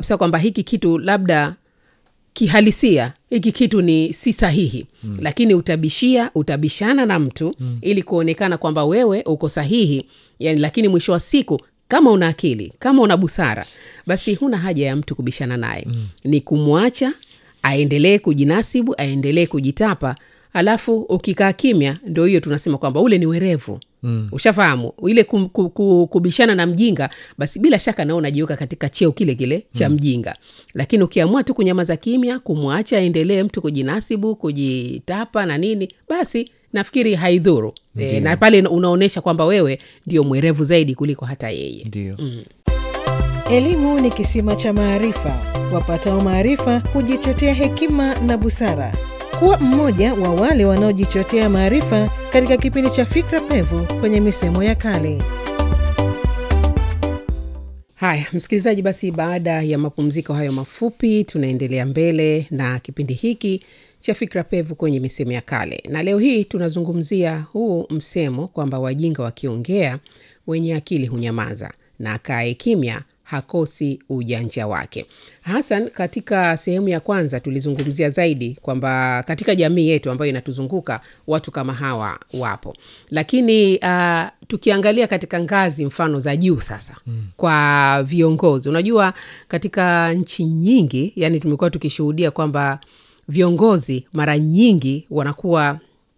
kabisa kwamba hiki kitu labda kihalisia hiki kitu ni si sahihi mm. lakini utabishia utabishana na mtu mm. ili kuonekana kwamba wewe uko sahihi yani, lakini mwisho wa siku kama una akili kama una busara basi huna haja ya mtu kubishana naye mm. ni kumwacha aendelee kujinasibu aendelee kujitapa alafu ukikaa kimya ndo hiyo tunasema kwamba ule ni werevu mm. ushafahamu ile kum, ku, ku, kubishana na mjinga basi bila shaka nao unajiweka katika cheo kile kile cha mm. mjinga lakini ukiamua tu kunyamaza kimya kumwacha aendelee mtu kujinasibu kujitapa na nini basi nafikiri haidhuru e, na pale unaonyesha kwamba wewe ndio mwerevu zaidi kuliko hata yeye ndio Elimu ni kisima cha maarifa. Wapatao maarifa hujichotea hekima na busara. Kuwa mmoja wa wale wanaojichotea maarifa katika kipindi cha Fikra Pevu kwenye misemo ya kale. haya msikilizaji basi baada ya mapumziko hayo mafupi tunaendelea mbele na kipindi hiki cha fikra pevu kwenye misemo ya kale na leo hii tunazungumzia huu msemo kwamba wajinga wakiongea wenye akili hunyamaza na akae kimya hakosi ujanja wake hasan katika sehemu ya kwanza tulizungumzia zaidi kwamba katika jamii yetu ambayo inatuzunguka watu kama hawa wapo lakini uh, tukiangalia katika ngazi mfano za juu sasa mm. kwa viongozi unajua katika nchi nyingi yani tumekuwa tukishuhudia kwamba viongozi mara nyingi wanakuwa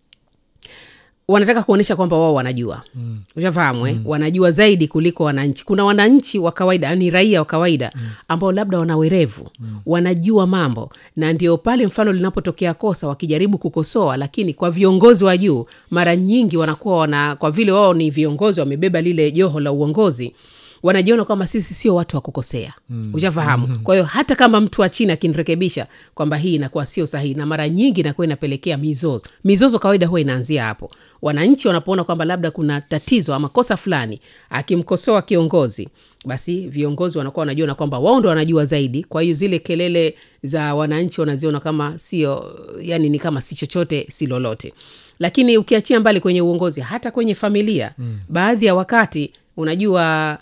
wanataka kuonyesha kwamba wao wanajua mm. ushafahamu eh? mm. wanajua zaidi kuliko wananchi kuna wananchi wa kawaida ni raia wa kawaida mm. ambao labda wana werevu mm. wanajua mambo na ndio pale mfano linapotokea kosa wakijaribu kukosoa lakini kwa viongozi wa juu mara nyingi wanakuwa wana kwa vile wao ni viongozi wamebeba lile joho la uongozi wanajiona kwamba sisi sio watu wa kukosea mm. ushafahamu mm. kwa hiyo hata kama mtu wa chini akinirekebisha kwamba hii inakuwa sio sahihi na mara nyingi inakuwa inapelekea mizozo mizozo kawaida huwa inaanzia hapo wananchi wanapoona kwamba labda kuna tatizo ama kosa fulani akimkosoa kiongozi basi viongozi wanakuwa wanajiona kwamba wao ndo wanajua zaidi kwa hiyo zile kelele za wananchi wanaziona kama sio yani ni kama si chochote si lolote lakini ukiachia mbali kwenye uongozi hata kwenye familia mm. baadhi ya wakati unajua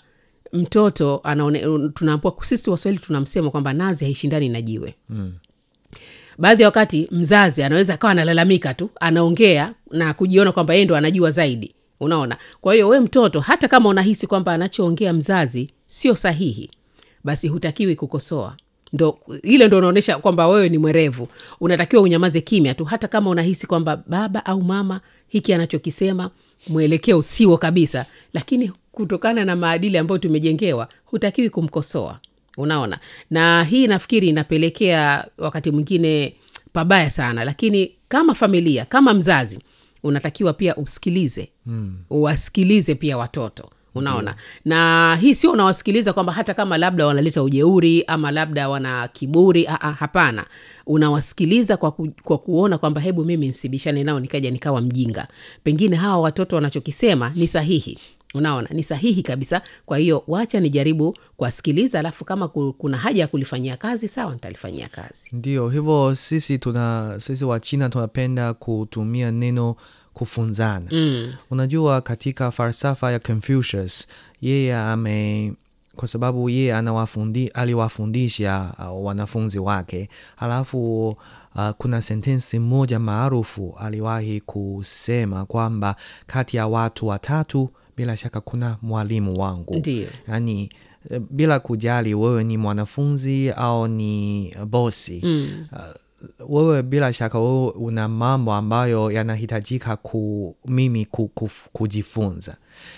mtoto anaone tunaambua sisi waswahili tunamsema kwamba nazi haishindani na jiwe mm. baadhi ya wakati mzazi anaweza akawa analalamika tu anaongea na kujiona kwamba yeye ndo anajua zaidi unaona kwa hiyo we mtoto hata kama unahisi kwamba anachoongea mzazi sio sahihi basi hutakiwi kukosoa ndo ile ndo unaonyesha kwamba wewe ni mwerevu unatakiwa unyamaze kimya tu hata kama unahisi kwamba baba au mama hiki anachokisema mwelekeo siwo kabisa lakini kutokana na maadili ambayo tumejengewa hutakiwi kumkosoa unaona na hii nafikiri inapelekea wakati mwingine pabaya sana lakini kama familia kama mzazi unatakiwa pia usikilize mm. uwasikilize pia watoto unaona mm. na hii sio unawasikiliza kwamba hata kama labda wanaleta ujeuri ama labda wana kiburi Aa, hapana unawasikiliza kwa, ku, kwa kuona kwamba hebu mimi nsibishane nao nikaja nikawa mjinga pengine hawa watoto wanachokisema ni sahihi unaona ni sahihi kabisa kwa hiyo wacha nijaribu kuwasikiliza alafu kama kuna haja ya kulifanyia kazi sawa nitalifanyia kazi ndio hivyo sisi tuna sisi wa china tunapenda kutumia neno kufunzana mm. unajua katika falsafa ya confucius yeye ame kwa sababu yeye anawafundi aliwafundisha uh, wanafunzi wake halafu uh, kuna sentensi moja maarufu aliwahi kusema kwamba kati ya watu watatu bila shaka kuna mwalimu wangu Ndiyo. yaani bila kujali wewe ni mwanafunzi au ni bosi mm. uh, wewe bila shaka wewe una mambo ambayo yanahitajika ku, mimi ku, ku, kujifunza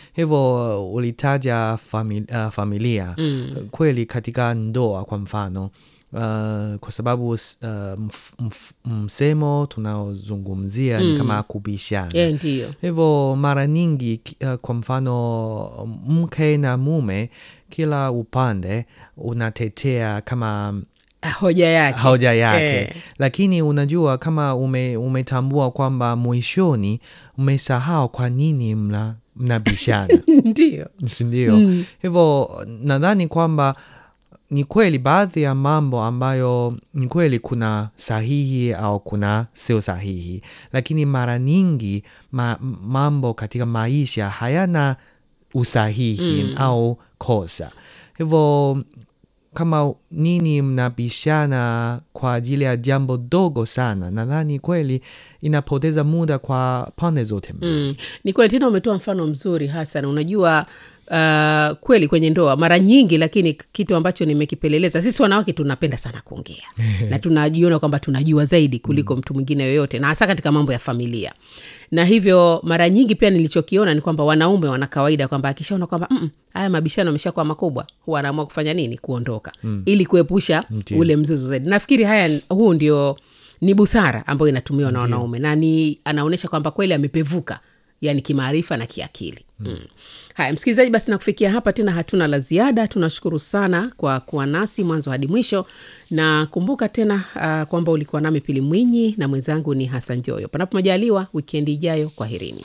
hivyo ulitaja famili, uh, familia Mm. kweli katika ndoa kwa mfano Uh, kwa sababu uh, mf, mf, msemo tunaozungumzia ni Mm. kama kubishana e, ndiyo hivyo mara nyingi ki- uh, kwa mfano mke na mume kila upande unatetea kama hoja yake hoja yake Eh. lakini unajua kama ume, umetambua kwamba mwishoni umesahau kwa nini mna mnabishana ndiyo sindio Mm. hivyo nadhani kwamba ni kweli baadhi ya mambo ambayo ni kweli kuna sahihi au kuna sio sahihi lakini mara nyingi ma, mambo katika maisha hayana usahihi Mm. au kosa hivyo kama nini mnabishana kwa ajili ya jambo dogo sana, nadhani kweli inapoteza muda kwa pande zote mbili. Mm. Ni kweli tena, umetoa mfano mzuri Hasan. Unajua uh, kweli kwenye ndoa mara nyingi, lakini kitu ambacho nimekipeleleza, sisi wanawake tunapenda sana kuongea na tunajiona kwamba tunajua zaidi kuliko mtu mwingine yoyote, na hasa katika mambo ya familia. Na hivyo mara nyingi pia nilichokiona ni kwamba wanaume wana kawaida kwamba akishaona kwamba "Mm, mm, haya mabishano ameshakuwa makubwa, huwa anaamua kufanya nini? Kuondoka ili kuepusha Ndiyo. ule mzozo zaidi. Nafikiri haya, huu ndio ni busara ambayo inatumiwa na wanaume na ni anaonyesha kwamba kweli amepevuka yani kimaarifa na kiakili mm. haya msikilizaji basi na kufikia hapa tena hatuna la ziada tunashukuru sana kwa kuwa nasi mwanzo hadi mwisho na kumbuka tena uh, kwamba ulikuwa nami pili mwinyi na mwenzangu ni hasan joyo panapo majaliwa wikendi ijayo kwaherini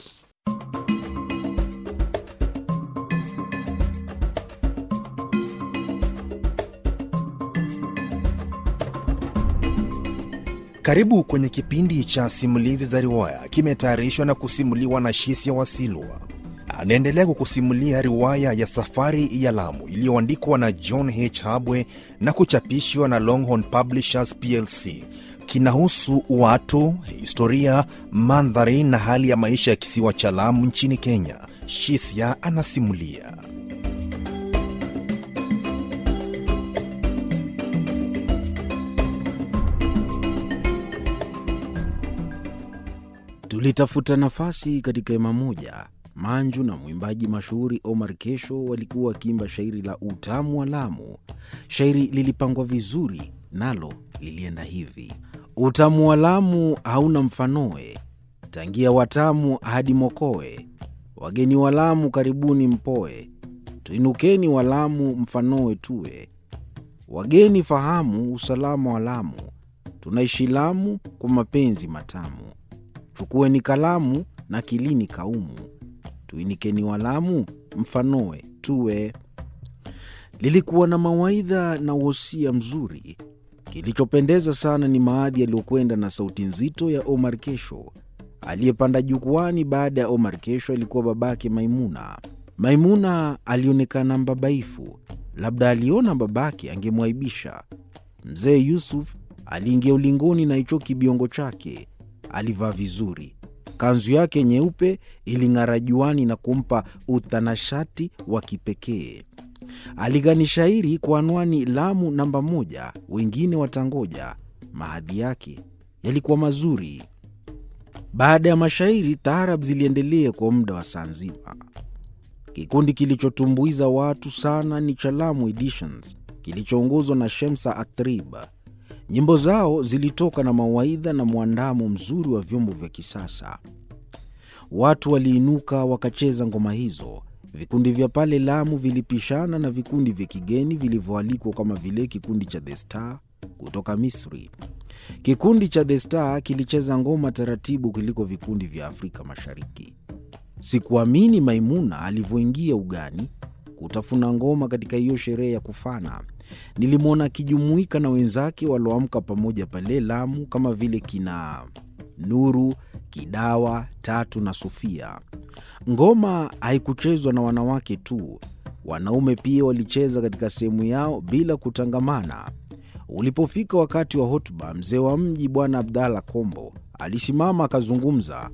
Karibu kwenye kipindi cha simulizi za riwaya, kimetayarishwa na kusimuliwa na Shisia Wasilwa. Anaendelea kukusimulia riwaya ya Safari ya Lamu iliyoandikwa na John H. Habwe na kuchapishwa na Longhorn Publishers plc. Kinahusu watu, historia, mandhari na hali ya maisha ya kisiwa cha Lamu nchini Kenya. Shisia anasimulia. Tulitafuta nafasi katika hema moja. Manju na mwimbaji mashuhuri Omar Kesho walikuwa wakiimba shairi la utamu wa Lamu. Shairi lilipangwa vizuri, nalo lilienda hivi: utamu wa Lamu hauna mfanoe, tangia watamu hadi Mokoe. Wageni wa Lamu karibuni mpoe, tuinukeni wa Lamu mfanoe tuwe. Wageni fahamu usalama wa Lamu, tunaishi Lamu kwa mapenzi matamu. Chukueni kalamu na kilini kaumu, tuinikeni walamu mfanoe tuwe. Lilikuwa na mawaidha na uhosia mzuri. Kilichopendeza sana ni maadhi yaliyokwenda na sauti nzito ya Omar Kesho. Aliyepanda jukwani baada ya Omar Kesho alikuwa babake Maimuna. Maimuna alionekana mbabaifu, labda aliona babake angemwaibisha. Mzee Yusuf aliingia ulingoni na hicho kibiongo chake alivaa vizuri. Kanzu yake nyeupe iling'ara juani na kumpa utanashati wa kipekee. Aligani shairi kwa anwani Lamu namba moja, wengine watangoja. Mahadhi yake yalikuwa mazuri. Baada ya mashairi, taarab ziliendelea kwa muda wa saa nzima. Kikundi kilichotumbuiza watu sana ni cha Lamu Editions kilichoongozwa na Shemsa Atrib. Nyimbo zao zilitoka na mawaidha na mwandamo mzuri wa vyombo vya kisasa. Watu waliinuka wakacheza ngoma hizo. Vikundi vya pale Lamu vilipishana na vikundi vya kigeni vilivyoalikwa kama vile kikundi cha The Star kutoka Misri. Kikundi cha The Star kilicheza ngoma taratibu kuliko vikundi vya Afrika Mashariki. Sikuamini Maimuna alivyoingia ugani kutafuna ngoma katika hiyo sherehe ya kufana. Nilimwona akijumuika na wenzake walioamka pamoja pale Lamu kama vile kina Nuru, Kidawa, Tatu na Sofia. Ngoma haikuchezwa na wanawake tu, wanaume pia walicheza katika sehemu yao bila kutangamana. Ulipofika wakati wa hotuba, mzee wa mji Bwana Abdalla Kombo alisimama akazungumza.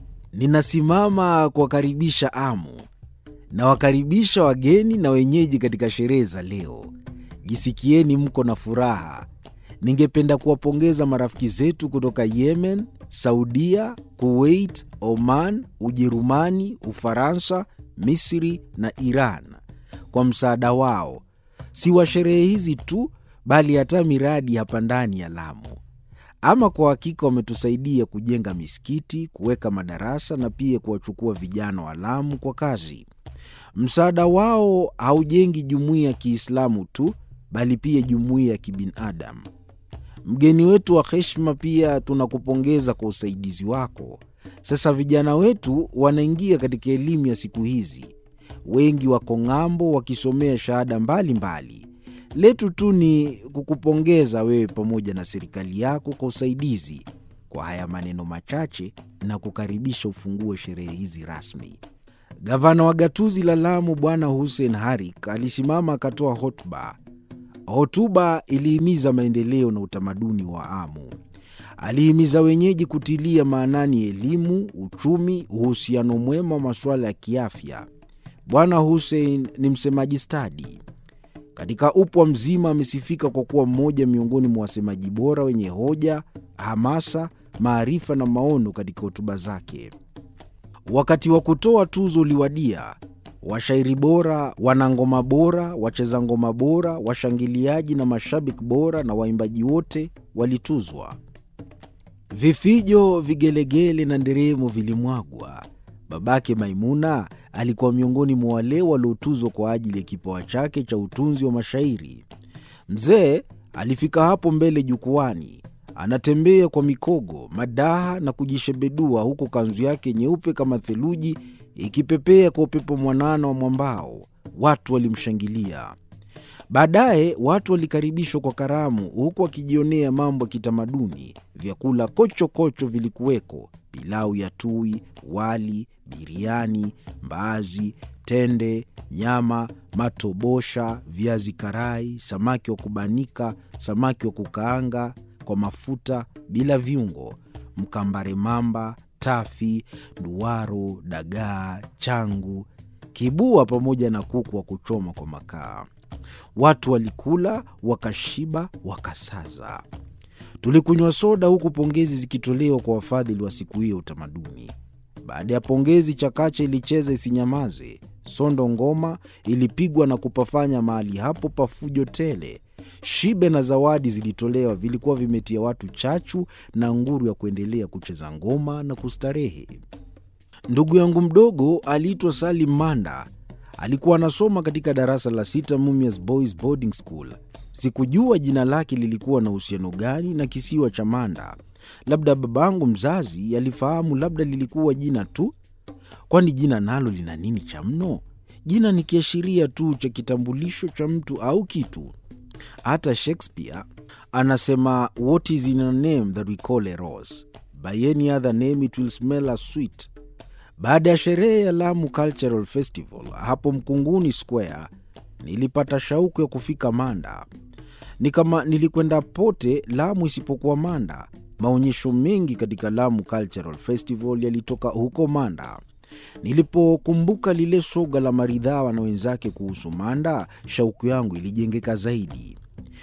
Ninasimama kuwakaribisha Amu, nawakaribisha wageni na wenyeji katika sherehe za leo. Jisikieni mko na furaha. Ningependa kuwapongeza marafiki zetu kutoka Yemen, Saudia, Kuwait, Oman, Ujerumani, Ufaransa, Misri na Iran kwa msaada wao, si wa sherehe hizi tu, bali hata miradi hapa ndani ya Lamu. Ama kwa hakika wametusaidia kujenga misikiti, kuweka madarasa na pia kuwachukua vijana wa Lamu kwa kazi. Msaada wao haujengi jumuiya ya Kiislamu tu, bali pia jumuiya ya kibinadamu. Mgeni wetu wa heshima, pia tunakupongeza kwa usaidizi wako. Sasa vijana wetu wanaingia katika elimu ya siku hizi, wengi wako ng'ambo wakisomea shahada mbalimbali. Letu tu ni kukupongeza wewe pamoja na serikali yako kwa usaidizi. Kwa haya maneno machache na kukaribisha ufungue sherehe hizi rasmi. Gavana wa gatuzi la Lamu Bwana Hussein Harik alisimama akatoa hotuba. Hotuba ilihimiza maendeleo na utamaduni wa Amu. Alihimiza wenyeji kutilia maanani elimu, uchumi, uhusiano mwema wa masuala ya kiafya. Bwana Hussein ni msemaji stadi. Katika upwa mzima amesifika kwa kuwa mmoja miongoni mwa wasemaji bora wenye hoja, hamasa, maarifa na maono katika hotuba zake. Wakati wa kutoa tuzo uliwadia. Washairi bora, wanangoma bora, wacheza ngoma bora, washangiliaji na mashabiki bora na waimbaji wote walituzwa. Vifijo, vigelegele na nderemo vilimwagwa. Babake Maimuna alikuwa miongoni mwa wale waliotuzwa kwa ajili ya kipawa chake cha utunzi wa mashairi. Mzee alifika hapo mbele jukwani, anatembea kwa mikogo, madaha na kujishebedua, huku kanzu yake nyeupe kama theluji ikipepea kwa upepo mwanana wa mwambao. Watu walimshangilia. Baadaye watu walikaribishwa kwa karamu, huku wakijionea mambo ya kitamaduni. Vyakula kocho kocho vilikuweko: pilau ya tui, wali, biriani, mbaazi, tende, nyama, matobosha, viazi karai, samaki wa kubanika, samaki wa kukaanga kwa mafuta bila viungo, mkambare mamba, tafi, nduwaro, dagaa, changu, kibua pamoja na kuku wa kuchoma kwa makaa. Watu walikula wakashiba, wakasaza. Tulikunywa soda huku pongezi zikitolewa kwa wafadhili wa siku hiyo utamaduni. Baada ya pongezi, chakacha ilicheza isinyamaze. Sondo ngoma ilipigwa na kupafanya mahali hapo pafujo tele. Shibe na zawadi zilitolewa, vilikuwa vimetia watu chachu na nguru ya kuendelea kucheza ngoma na kustarehe. Ndugu yangu mdogo aliitwa Salim Manda. Alikuwa anasoma katika darasa la sita Mumias Boys Boarding School. Sikujua jina lake lilikuwa na uhusiano gani na kisiwa cha Manda. Labda babangu mzazi alifahamu, labda lilikuwa jina tu, kwani jina nalo lina nini cha mno? Jina ni kiashiria tu cha kitambulisho cha mtu au kitu. Hata Shakespeare anasema what is in a name that we call a rose by any other name it will smell as sweet. Baada ya sherehe ya Lamu Cultural Festival hapo Mkunguni Square, nilipata shauku ya kufika Manda. Ni kama nilikwenda pote Lamu isipokuwa Manda. Maonyesho mengi katika Lamu Cultural Festival yalitoka huko Manda. Nilipokumbuka lile soga la Maridhawa na wenzake kuhusu Manda, shauku yangu ilijengeka zaidi.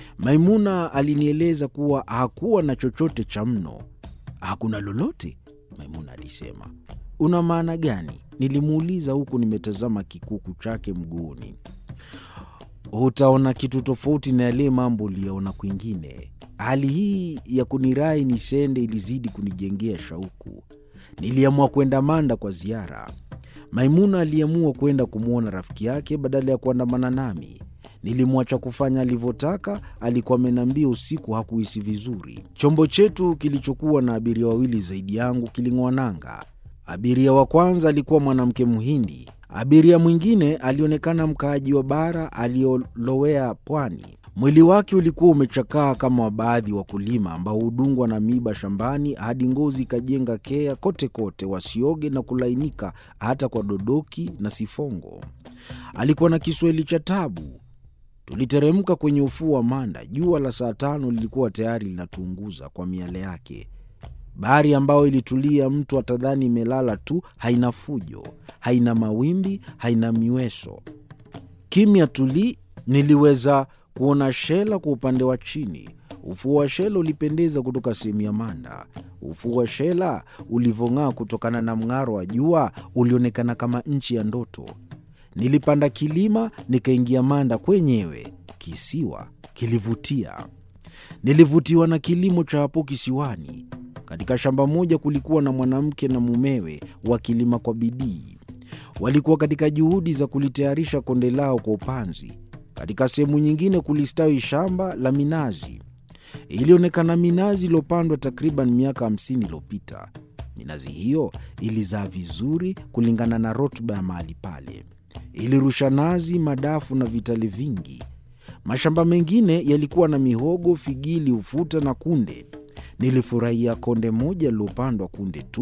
Maimuna alinieleza kuwa hakuwa na chochote cha mno. Hakuna lolote? Maimuna alisema. Una maana gani? Nilimuuliza huku nimetazama kikuku chake mguuni. Utaona kitu tofauti na yale mambo uliyaona kwingine. Hali hii ya kunirai nisende ilizidi kunijengea shauku. Niliamua kwenda Manda kwa ziara. Maimuna aliamua kwenda kumwona rafiki yake badala ya kuandamana nami. Nilimwacha kufanya alivyotaka. Alikuwa ameniambia usiku hakuhisi vizuri. Chombo chetu kilichokuwa na abiria wawili zaidi yangu kiling'oa nanga. Abiria wa kwanza alikuwa mwanamke Mhindi. Abiria mwingine alionekana mkaaji wa bara aliyolowea pwani. Mwili wake ulikuwa umechakaa kama wa baadhi wakulima ambao hudungwa na miba shambani hadi ngozi ikajenga kea kote kote, wasioge na kulainika hata kwa dodoki na sifongo. Alikuwa na Kiswahili cha tabu. Tuliteremka kwenye ufuo wa Manda. Jua la saa tano lilikuwa tayari linatuunguza kwa miale yake. Bahari ambayo ilitulia, mtu atadhani imelala tu, haina fujo, haina mawimbi, haina miweso, kimya tuli. Niliweza kuona Shela kwa upande wa chini. Ufuo wa Shela ulipendeza kutoka sehemu ya Manda. Ufuo wa Shela ulivyong'aa kutokana na mng'aro wa jua ulionekana kama nchi ya ndoto. Nilipanda kilima nikaingia Manda kwenyewe. Kisiwa kilivutia. Nilivutiwa na kilimo cha hapo kisiwani. Katika shamba moja kulikuwa na mwanamke na mumewe wakilima kwa bidii. Walikuwa katika juhudi za kulitayarisha konde lao kwa upanzi. Katika sehemu nyingine kulistawi shamba la minazi. Ilionekana minazi iliyopandwa takriban miaka hamsini iliyopita. Minazi hiyo ilizaa vizuri kulingana na rutuba ya mahali pale. Ilirusha nazi, madafu na vitali vingi. Mashamba mengine yalikuwa na mihogo, figili, ufuta na kunde. Nilifurahia konde moja lilopandwa kunde tu.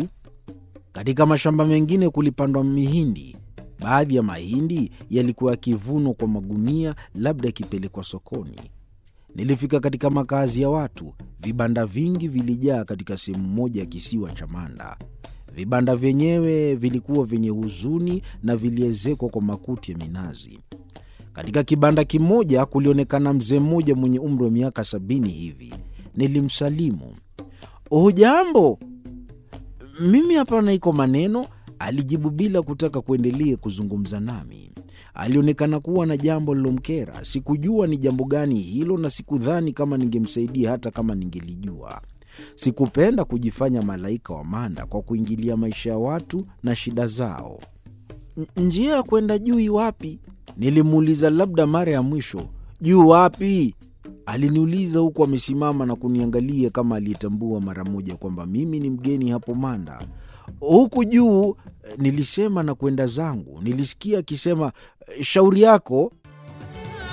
Katika mashamba mengine kulipandwa mihindi. Baadhi ya mahindi yalikuwa yakivunwa kwa magunia, labda yakipelekwa sokoni. Nilifika katika makazi ya watu. Vibanda vingi vilijaa katika sehemu moja ya kisiwa cha Manda. Vibanda vyenyewe vilikuwa vyenye huzuni na viliezekwa kwa makuti ya minazi. Katika kibanda kimoja kulionekana mzee mmoja mwenye umri wa miaka sabini hivi. Nilimsalimu, hujambo? Mimi hapana iko maneno, alijibu bila kutaka kuendelea kuzungumza nami. Alionekana kuwa na jambo lilomkera. Sikujua ni jambo gani hilo, na sikudhani kama ningemsaidia hata kama ningelijua. Sikupenda kujifanya malaika wa Manda kwa kuingilia maisha ya watu na shida zao. Njia ya kwenda juu iwapi? Nilimuuliza labda mara ya mwisho. Juu wapi? Aliniuliza huku amesimama na kuniangalia kama aliyetambua mara moja kwamba mimi ni mgeni hapo Manda. Huku juu, nilisema na kwenda zangu. Nilisikia akisema shauri yako.